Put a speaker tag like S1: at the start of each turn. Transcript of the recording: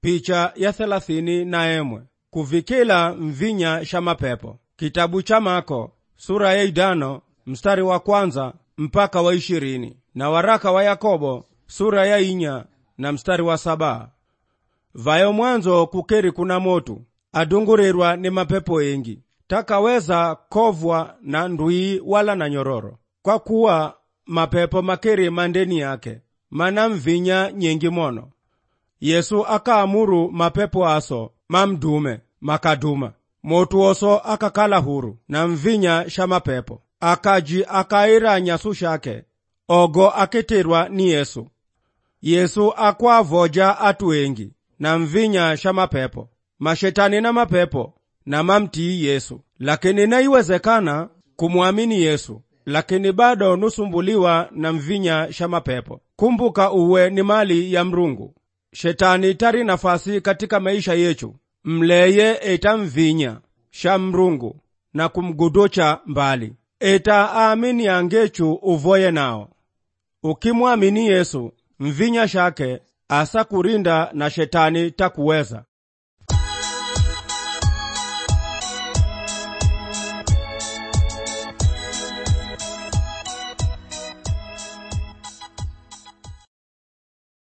S1: picha ya thelathini na emwe kuvikila mvinya sha mapepo kitabu cha mako sura ya idano mstari wa kwanza mpaka wa ishirini na waraka wa yakobo sura ya inya na mstari wa saba vayo mwanzo kukeri kuna motu adungurirwa ni mapepo engi takaweza kovwa na ndwii wala na nyororo kwa kuwa mapepo makeri mandeni yake mana mvinya nyengi mono yesu akaamuru mapepo aso mamdume makaduma motu oso akakala huru na mvinya sha mapepo akaji akaira nyasu shake ogo akitirwa ni yesu yesu akwavoja atu engi na mvinya sha mapepo mashetani na mapepo na mamtii yesu lakini naiwezekana kumwamini yesu lakini bado nusumbuliwa na mvinya sha mapepo kumbuka uwe ni mali ya mrungu shetani tari nafasi katika maisha yechu mleye eta mvinya sha mrungu na kumguducha mbali eta aamini angechu uvoye nao ukimwamini yesu mvinya shake asa kurinda na shetani takuweza